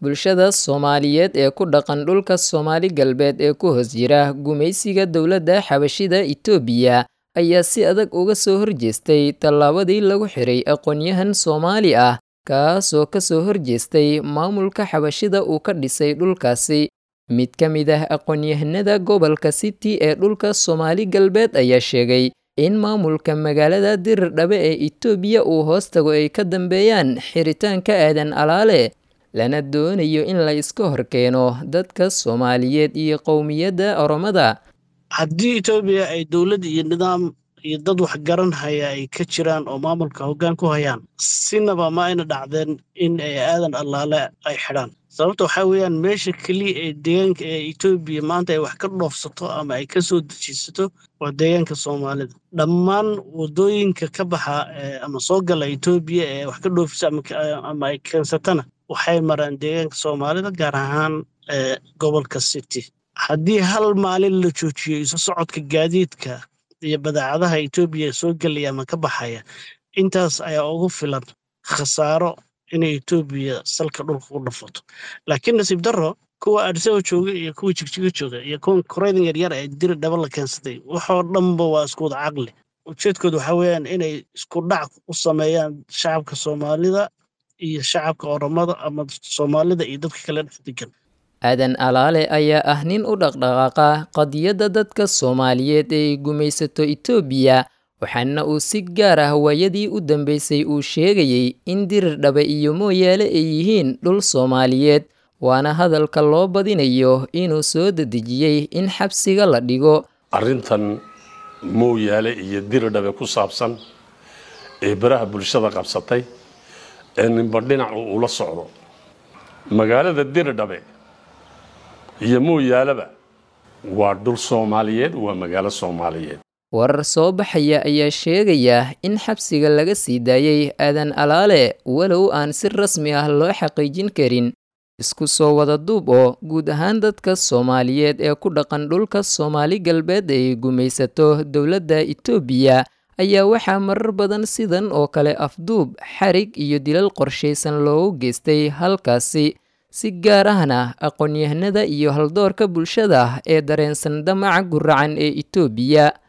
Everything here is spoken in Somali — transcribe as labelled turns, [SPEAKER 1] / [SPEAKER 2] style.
[SPEAKER 1] bulshada soomaaliyeed ee ku dhaqan dhulka soomaali galbeed ee ku hoos jira gumaysiga dowladda xabashida itoobiya ayaa si adag uga soo horjeestay tallaabadii lagu xiray aqoon-yahan soomaali ah kaasoo ka soo horjeestay maamulka xabashida uu ka dhisay dhulkaasi mid ka mid ah aqoon-yahanada gobolka city ee dhulka soomaali galbeed ayaa sheegay in maamulka magaalada dirirdhabe ee itoobiya uu hoos tago ay ka dambeeyaan xiritaanka aadan alaale lana doonayo in la iska horkeeno dadka soomaaliyeed iyo qowmiyadda oromada
[SPEAKER 2] haddii etoobiya ay dowlad iyo nidaam iyo dad wax garan haya ay ka jiraan oo maamulka hoggaan ku hayaan sinaba ma ayna dhacdeen in ay aadan allaale ay xidhaan sababta waxaa weeyaan meesha keliya ee deegaanka ee etoobiya maanta ay wax ka dhoofsato ama ay ka soo dejiisato waa deegaanka soomaalida dhammaan waddooyinka ka baxa ama soo gala etoobiya ee wax ka dhoofisa ama ay keensatana waxay maraan deegaanka soomaalida gaar ahaan gobolka city haddii hal maalin la joojiyo isu socodka gaadiidka iyo badeecadaha etoobiya soo gelaya ama ka baxaya intaas ayaa ugu filan khasaaro inay etoobiya salka dhulka ku dhafato laakiin nasiib darro kuwa adisaba jooga iyo kuwa jigjiga jooga iyo kuwa koreydan yaryar ee diri dhaba la keensaday waxoo dhanba waa isku wada caqli ujeedkooda waxaa weeyaan inay isku dhac u sameeyaan shacabka soomaalida iyo shacabka oromada ama soomaalida iyo dadka kale dhex degan
[SPEAKER 1] aadan alaale ayaa ah nin u dhaqdhaqaaqa qadiyadda dadka soomaaliyeed ee ay gumaysato itoobiya waxaana uu si gaar ah waayadii u dambeysay uu sheegayey in dirirdhabe iyo mooyaale ay yihiin dhul soomaaliyeed waana hadalka loo badinayo inuu soo dedejiyey in xabsiga la dhigo
[SPEAKER 3] arrintan mooyaale iyo diridhabe ku saabsan ee baraha bulshada qabsatay ee ninba dhinacu ula socdo magaalada diridhabe iyo mooyaaleba waa dhul soomaaliyeed waa magaalo soomaaliyeed
[SPEAKER 1] warar soo baxaya ayaa sheegaya in xabsiga laga sii daayey aadan alaale walow aan si rasmi ah loo xaqiijin karin isku soo wada duub oo guud ahaan dadka soomaaliyeed ee ku dhaqan dhulka soomaali galbeed ay gumaysato dowladda itoobiya ayaa waxaa marar badan sidan oo kale afduub xarig iyo dilal qorshaysan loogu geystay halkaasi si gaar ahna aqoon-yahanada iyo haldoorka bulshada ee dareensan damaca guracan ee itoobiya